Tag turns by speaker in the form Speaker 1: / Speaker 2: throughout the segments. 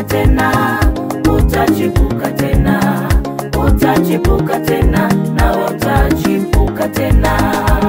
Speaker 1: tena, utachipuka tena, utachipuka tena, na utachipuka tena.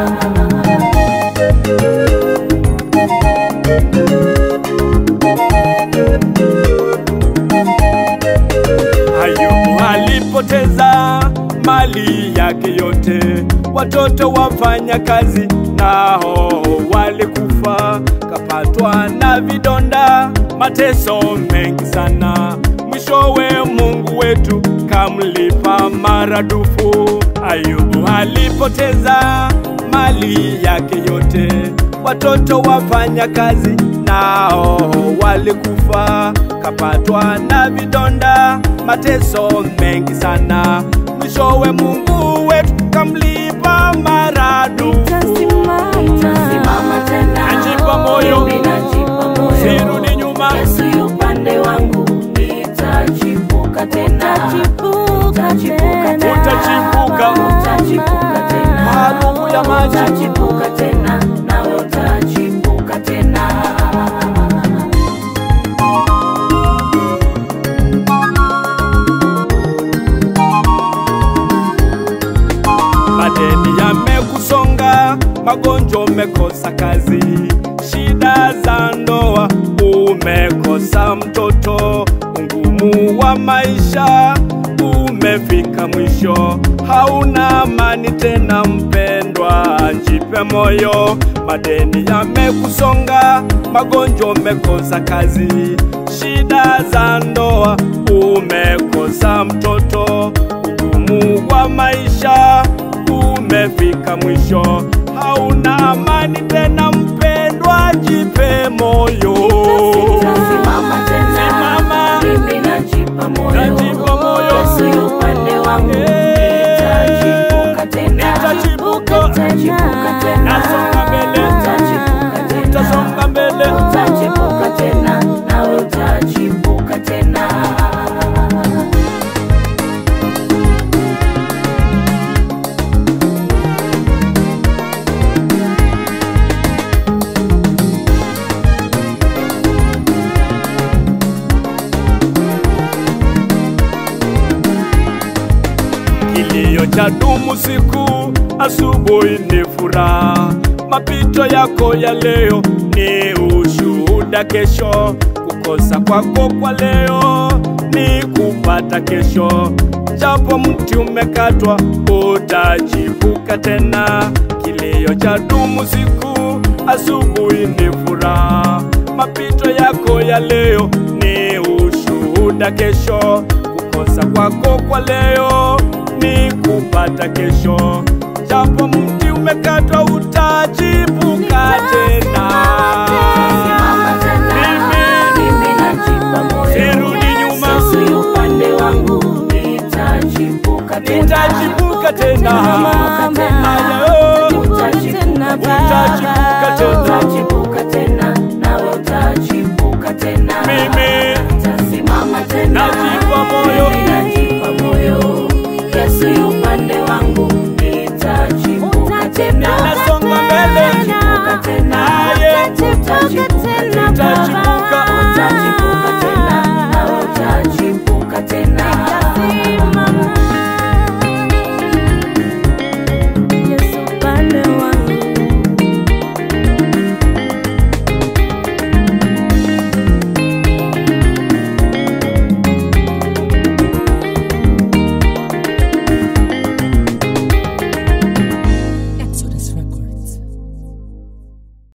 Speaker 2: Ayubu alipoteza mali yake yote, watoto wafanya kazi nao walikufa, kapatwa na vidonda, mateso mengi sana. Mwishowe Mungu wetu kamlipa maradufu. Ayubu alipoteza mali yake yote, watoto wafanya kazi nao walikufa, kapatwa na vidonda, mateso mengi sana. Mwishowe Mungu wetu kamlipa maradufu.
Speaker 1: Nitasimama tena,
Speaker 2: Najipa moyo.
Speaker 1: mimi najipa moyo.
Speaker 2: Sirudi nyuma.
Speaker 1: Yesu yu upande wangu, nitachipuka tena,
Speaker 3: Utachipuka
Speaker 1: Utachipuka
Speaker 3: tena.
Speaker 2: Utachipuka.
Speaker 1: utachipuka tena,
Speaker 2: Maarufu ya maji.
Speaker 1: utachipuka tena, nawe utachipuka tena.
Speaker 2: Madeni yamekusonga, magonjwa umekosa kazi, shida za ndoa umekosa mtoto, ungumu wa maisha umefika mwisho, hauna amani tena mpendwa, jipe moyo. Madeni yamekusonga, magonjwa umekosa kazi, shida za ndoa umekosa mtoto, ugumu wa maisha umefika mwisho, hauna amani tena mpendwa, jipe moyo.
Speaker 1: Nitasimama tena,
Speaker 2: Simama.
Speaker 1: mimi najipa moyo.
Speaker 2: Najipa moyo.
Speaker 1: Yesu yu upande wangu, nitachipuka tena,
Speaker 2: Nitachipuka.
Speaker 1: nitachipuka tena,
Speaker 2: Nasonga mbele.
Speaker 1: nitachipuka tena,
Speaker 2: Utasonga mbele.
Speaker 1: utachipuka tena, nawe utachipuka tena.
Speaker 2: Kilio cha dumu siku, asubuhi ni furaha. Mapito yako ya leo ni ushuhuda kesho. Kukosa kwako kwa leo ni kupata kesho. Japo mti umekatwa, utachipuka tena. Kilio cha dumu siku, asubuhi ni furaha. Mapito yako ya leo ni ushuhuda kesho. Kukosa kwako kwa leo ni kupata kesho. Japo mti umekatwa, utachipuka tena.
Speaker 1: Simama tena,
Speaker 2: Mimi
Speaker 1: mimi najipa moyo.
Speaker 2: sirudi nyuma.
Speaker 1: Yesu yu upande wangu, nitachipuka tena,
Speaker 2: nitachipuka tena.